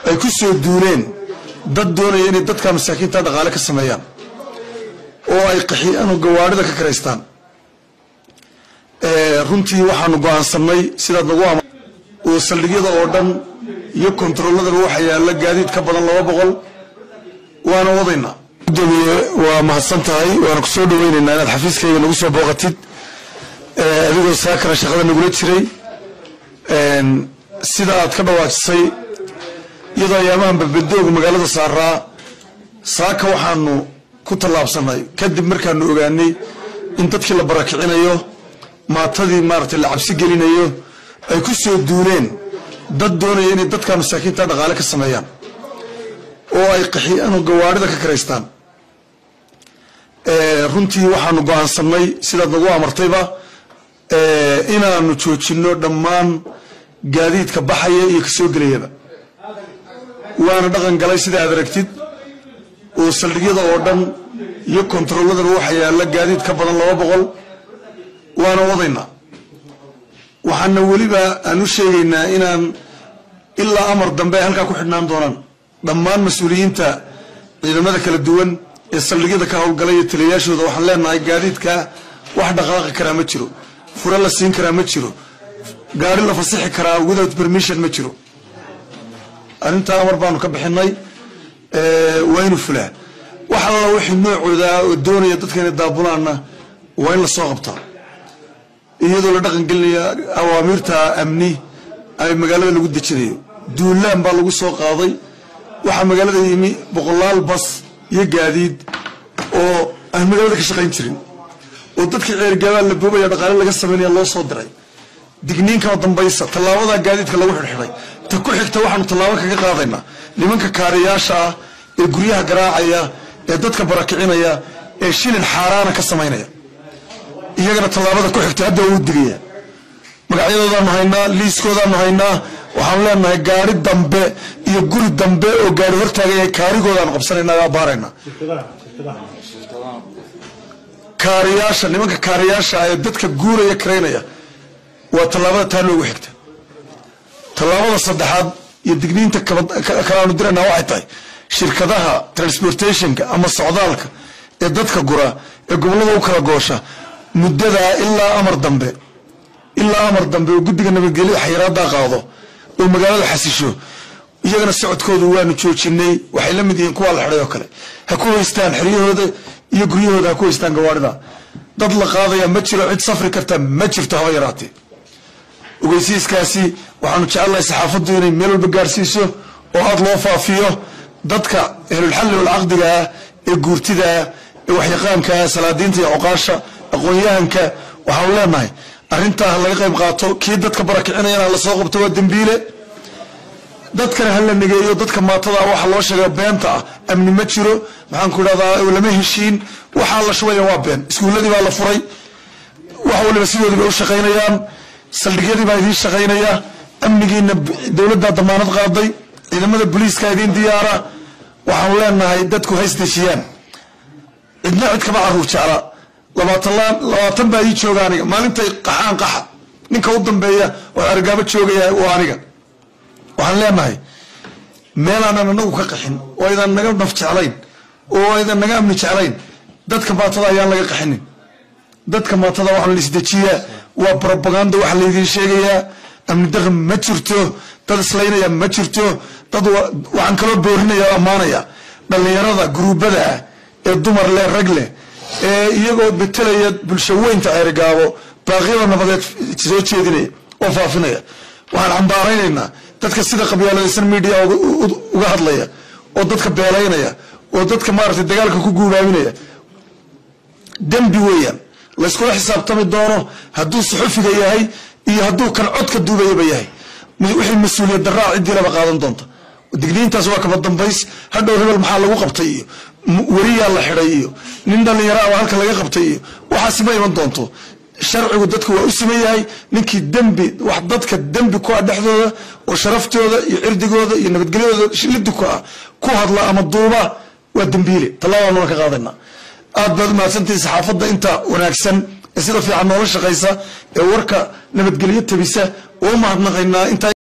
ay ku soo duuleen dad doonaya inay dadka masaakiinta dhaqaale ka sameeyaan oo ay qaxiyaan oo gawaarida ka karaystaan runtii waxaanu go-aansanay sidaad nagu ama oo saldhigyada oo dhan iyo kontaroolladaba waxaa yaalla gaadiid ka badan laba boqol waana wadaynaa gudoomiye waa mahadsan tahay waana kusoo dhaweynaynaa inaad xafiiskayga nagu soo booqatid adigoo saakana shaqada nagula jiray sida aad ka dhawaajisay iyadoo ayaamahan babadooga magaalada saaraa saaka waxaanu ku tallaabsanay kadib markaanu ogaanay in dadkii la barakicinayo maatadii maaragtay la cabsi gelinayo ay ku soo duuleen dad doonaya inay dadka masaakiinta dhaqaale ka sameeyaan oo ay qaxiyaan oo gawaarida ka karaystaan runtii waxaanu go-aansanay sidaad nagu amartayba inaanu joojinno dhammaan gaadiidka baxaya iyo kasoo gelayaba waana dhaqan galay sida aad aragtid oo saldhigyada oo dhan iyo kontarolladaba waxaa yaalla gaadiid ka badan laba boqol waana wadaynaa waxaana weliba aan u sheegaynaa inaan ilaa amar dambe ay halkaa ku xidhnaan doonaan dhammaan mas-uuliyiinta ciidamada kala duwan ee saldhigyada ka howlgalay iyo taliyayaashooda waxaan leenahay gaadiidka wax dhaqaaqi karaa ma jiro fure la siin karaa ma jiro gaari la fasixi karaa without permission ma jiro arrintaa amar baanu ka bixinay waa inu fulaa wax alla wixii noocooda oo doonaya dadka inay daabulaanna waa in lasoo qabtaa iyadoo la dhaqan gelinaya awaamiirta amni ay magaalada lagu dejinayo duulaan baa lagu soo qaaday waxaa magaalada yimi boqolaal bas iyo gaadiid oo aan magaalada ka shaqayn jirin oo dadkii ceergaabaan la boobaya dhaqaale laga samaynaya loo soo diray digniinkama dambaysa tallaabadaa gaadiidka lagu xidhxidhay ta ku xigta waxaanu tallaabo kaga qaadaynaa nimanka kaariyaasha ah ee guryaha garaacaya ee dadka barakicinaya ee shilin xaaraana ka samaynaya iyagana tallaabada ku xigta hadda waa u digaya magacyadoodaanu haynaa liiskoodaanu haynaa waxaanu leenahay gaari dambe iyo guri dambe oo gaari hortaagaya kaarigoodaanu qabsanayna waa baarayna kaariyaasha nimanka kaariyaasha ee dadka guuraya karaynaya waa tallaabada taa noogu xigta tallaabada saddexaad iyo digniinta kalaanu dirayna waxay tahay shirkadaha transportationka ama socdaalka ee dadka gura ee gobollada u kala goosha muddadaa ilaa amar dambe ilaa amar dambe oo guddiga nabadgelyo xayiraaddaa qaado oo magaalada xasisho iyagana socodkooda waanu joojinay waxay la mid yihiin kuwaa la xidhay oo kale ha ku haystaan xeryahooda iyo guryahooda ha ku haystaan gawaarida dad la qaadaya ma jiro cid safri karta ma jirto haba yaraatee ogeysiiskaasi waxaanu jecelnahay saxaafaddu inay meel walba gaarsiiso oo aada loo faafiyo dadka ehlulxalli walcaqdiga ah ee guurtida ah ee waxyaqaanka ah salaadiinta iyo oqaasha aqoon-yahanka waxaanu leenahay arrintaa ha laga qayb qaato kii dadka barakicinayana la soo qabto waa dembiile dadkana ha la negeeyo dadka maatada waxa loo sheega beenta ah amni ma jiro maxaan ku idhahdaa lama heshiin waxaa la shubaya waa been iskuulladii baa la furay wax waliba sidoodii bay u shaqaynayaan saldhigyadii baa idiin shaqaynaya amnigiina dowladdaa damaanad qaaday ciidamada booliiska idiin diyaara waxaanu leenahay dadku ha isdeshiyaan cidna cid kama caruur jecla labaatan baa ii jooga aniga maalintay qaxaan qaxa ninka u dambeeya oo argaabo joogaya waa aniga waxaan leenahay meelaanan anagu ka qaxin oo aydan naga naf jeclayn oo aydan naga amni jeclayn dadka maatada ayaan laga qaxinin dadka maatada waxaan la isdejiyaa waa brobaganda waxa laydiin sheegayaa amni daqan ma jirto dad islaynaya ma jirto dad waxaan kaloo boorinaya o ammaanaya dhallinyarada guruubada ah ee dumar leh rag leh ee iyagoo betelaya bulsho weynta ceerigaabo baaqyada nabadeed soo jeedinaya oo faafinaya waxaan cambaaraynaynaa dadka sida qabyaaladaysan media uga hadlaya oo dadka beelaynaya oo dadka maaragtay dagaalka ku guubaaminaya dembi weeyaan layskula xisaabtami doono hadduu suxufiga yahay iyo hadduu kan codka duubayaba yahay wixii mas-uuliyad daraa ciddii laba qaadan doonta digniintaas waa kaba dambays hadhow hebel maxaa lagu qabtay iyo weriyaa la xidhay iyo nin dhallinyara a halka laga qabtay iyo waxaasi ma iman doonto sharcigu dadku waa u siman yahay ninkii dembi wax dadka dembi ku ah dhexdooda oo sharaftooda iyo cirdigooda iyo nabadgelyadooda shilidi ku ah ku hadla ama duuba waa dembiile tallaabaan ka qaadayna aad baad umahadsantihi saxaafadda inta wanaagsan ee sida fiican noola shaqaysa ee warka nabadgelyo tabisa oo umahadnaqaynaa inta